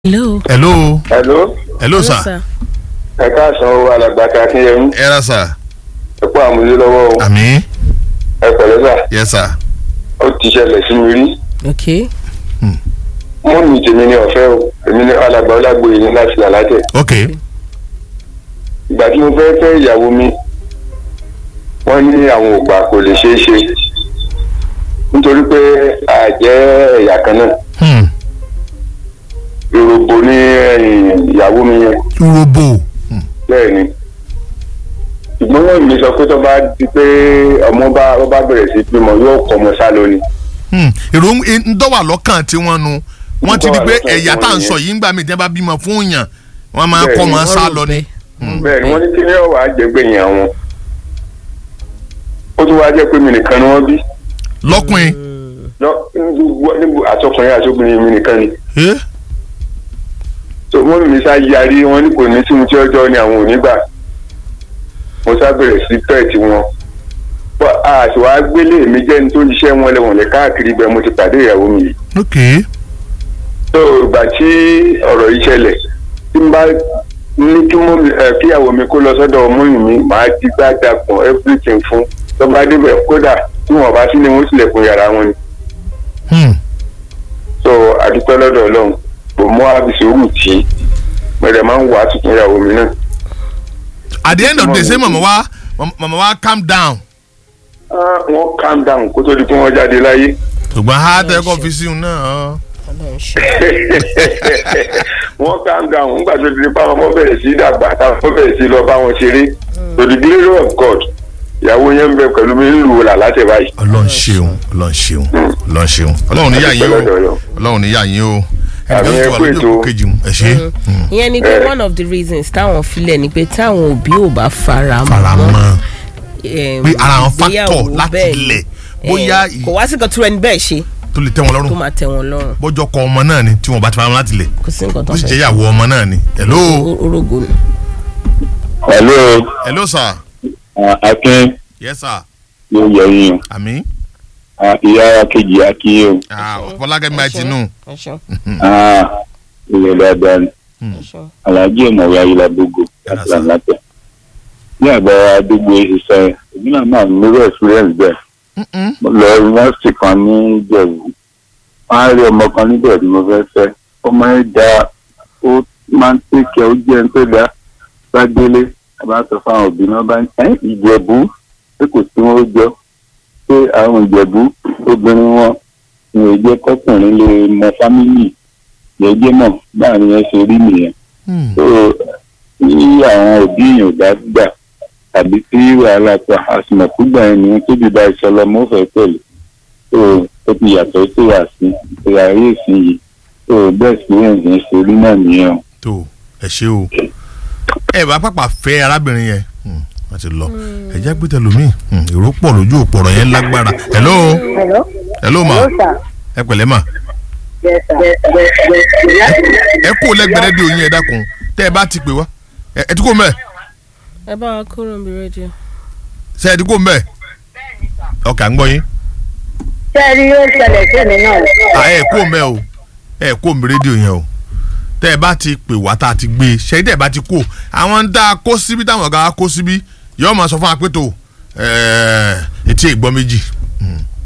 hello. hello hello hello sir ẹ káàsán o alàgbà kakínyẹmí ẹ ra sir ẹ kó àmúlé lọ́wọ́ o àmì ẹ pẹ̀lẹ́ sà yes sir ó ti ṣẹlẹ̀ sí mi rí ok mú mi tèmi ní ọ̀fẹ́ o èmi ní alàgbà ọlágbóye ní láti làlájẹ ok ìgbà tí mo fẹ́ fẹ́ ìyàwó mi wọ́n ní àwọn ògbà kò lè ṣeé ṣe nítorí pé a jẹ́ ẹ̀yà kan náà hmm. yorùbá ní ẹ̀yìn ìyàwó mi yẹn robo hmm. bẹ́ẹ̀ ni ṣùgbọ́n wọ́n mi sọ pé tó bá di pé ọmọ bá ó bá bẹ̀rẹ̀ sí bímọ yóò kọ́ ọmọ sá lónìí hmm. èrò ń dọ́wà lọ́kàn tí wọ́n nu wọ́n ti di pé Ntọ́wà lọ́kàn ẹ̀yà tí tá à ń wọ́n sọ yìí ńgbà mí tí wọ́n bá bímọ fún yàn wọ́n máa Bẹ́ẹ̀ kọ́ ni, ọmọ wọ́n sá rò lọ ni. bẹ́ẹ̀. bẹ́ẹ̀ ni wọ́n ní kí ni ọ̀wà àjẹgbẹ̀yìn àwọn ó tún wáá jẹ́ pé mi nìkan ni wọ́n bí lọ́kùnrin lọ- níbo- níbo àtọkùnrin àtọkùnrin mi nìkan ni eh? so wọ́n mi sá yarí wọn ní kò ní sí mu tí ọjọ́ ni àwọn ò ní gbà mo sá bẹ̀rẹ̀ sí pẹ́ẹ̀tì wọn Bọ́ a sì wá gbélé mi jẹ́ ní tó ń ṣiṣẹ́ wọn lẹ́wọ̀n lẹ́ káàkiri bẹ́ẹ̀ mo ti pàdé ìyàwó mi yìí ok so ìgbà tí ọ̀rọ̀ yìí ṣẹlẹ̀ tí n bá ní kí mọ́ mi ẹ̀ kí ìyàwó mi kó lọ sọ́dọ̀ ọmọyìn mi màá ti gbá dàpọ̀ everything fún tó bá débẹ̀ kódà tí wọ́n bá sí ni wọ́n tilẹ̀kùn yàrá wọn ni hmm. so àdúpẹ́ lọ́dọ̀ ọlọ́run kò mú àbísòwò tí mẹ̀rẹ̀ máa ń wà á tuntun ìyàwó mi náà. at the end of the day say mama wa mama wa calm down Ah, wọ́n calm down kó tó di pé wọ́n jáde láyé. ṣùgbọ́n ha tẹ́ kọ́ fi sí un náà. Ọlọ́run ṣe. wọ́n calm down nígbà tó di pé àwọn ọmọ bẹ̀rẹ̀ sí dàgbà táwọn ọmọ bẹ̀rẹ̀ sí lọ bá wọn ṣeré to the glory of God ìyàwó yẹn ń bẹ pẹ̀lú mi ń lù ú là láti báyìí. ọlọ́run ṣeun ọlọ́run ṣeun ọlọ́run ṣeun ọlọ́run níyà yín o Àdúpẹ́ lọ́dọ̀ Ọlọ́run. ọlọ́run níyà yín o Àmì ẹnìkan tó wà ẹ kú lójú ètò. òkú kejì mu ẹ ṣe ìyẹn ni pé Eh. one of the reasons táwọn filẹ̀ ni pé táwọn òbí ò bá fara fara mọ́ mọ́ em, pé ara àwọn ìgbéyàwó factor láti bẹ́ẹ̀ ni. ilẹ̀ Eh, bóyá ì- kò wá sí nǹkan tó ẹni bẹ́ẹ̀ ṣe tó lè tẹ́ wọn tó lọ́rùn máa tẹ̀ wọ́n lọ́rùn bọ́jọ́ kọ ọmọ náà ni tí wọ́n bá ti fara mọ́ láti ilẹ̀ kò sí nǹkan tó bó sì fẹ́ jẹ́ ìyàwó ọmọ náà ni hello O- orógo ni. hello hello sir uh, akin yes sir ló yẹ yín àmì o ìyá kejì akin o fọlákẹ́mi máa ti nù ẹ ṣeun ìyẹn dáadáa ni ẹ ṣeun. alájí ìmọ̀wé ayélujábógo Yàrá láti sá. làǹlàtẹ̀ ní àgbà àdúgbò ìṣiṣẹ́ èmi náà máa ń lórí experience bẹ́ẹ̀ mo lọ yunifásitì kan ní ìjẹ̀bú wọ́n á rí ọmọ kan níbẹ̀ tí mo fẹ́ fẹ́ ọmọ yẹn da ó máa ń tẹ̀kẹ́ ó jẹ́ ń tó da bá délé a bá sọ fáwọn òbí náà bá ń ẹ́ ìjẹ̀bú pé kò sí wọn ó jọ pé àwọn ìjẹ̀bú obìnrin wọn ni ò jẹ́ kọkùnrin lè mọ fámìlì jẹ́jẹ́ mọ̀ báàrin yẹn ṣe rí nìyẹn so tí àwọn òbí yẹn ò bá gbà tàbí tí wàhálà pa àsìmọ̀kúgbà yẹn ni wọ́n tóbi bá iṣẹ́ lọ mọ́ fẹ́ pẹ̀lú so ó ti yàtọ̀ sí wà sí ìrà ayé ìsìn yìí so bẹ́ẹ̀ sí ẹ̀yìn ṣe rí náà nìyẹn o. tó ẹ ṣe o ẹ bá pàpà fẹ́ arábìnrin yẹn Hmm, wọ́n ti lọ ẹ jẹ́ pété lomi Hmm, èrò pọ̀ lójú òpòrọ̀ yẹn lágbára hello Hello. hello ma Hello, sir. ẹ pẹ̀lẹ́ ma Yes, sir. Yes, yes, yes, yes. ẹ kó lẹ́gbẹ̀rẹ́ di oyin ẹ dákun tẹ́ ẹ bá ti pè wá ẹ ẹ ti kó mẹ́ẹ̀ ẹ bá wa kúrò níbi rédíò. ṣe ẹ ti kó mẹ́ẹ̀ ọkà ń gbọ́ yín Ṣé ẹ rí yóò ṣẹlẹ̀ sí mi náà? à ẹ kó mẹ́ẹ̀ o ẹ kó mi rédíò yẹn o tẹ́ ẹ bá ti pè wá tá a ti gbé e ṣe tẹ́ ẹ bá ti kó àwọn ń dá a kó síbi táwọn ọ̀gá wa kó síbi yóò máa sọ fún wa pé tó ẹ etí ìgbọ́ méjì Hmm.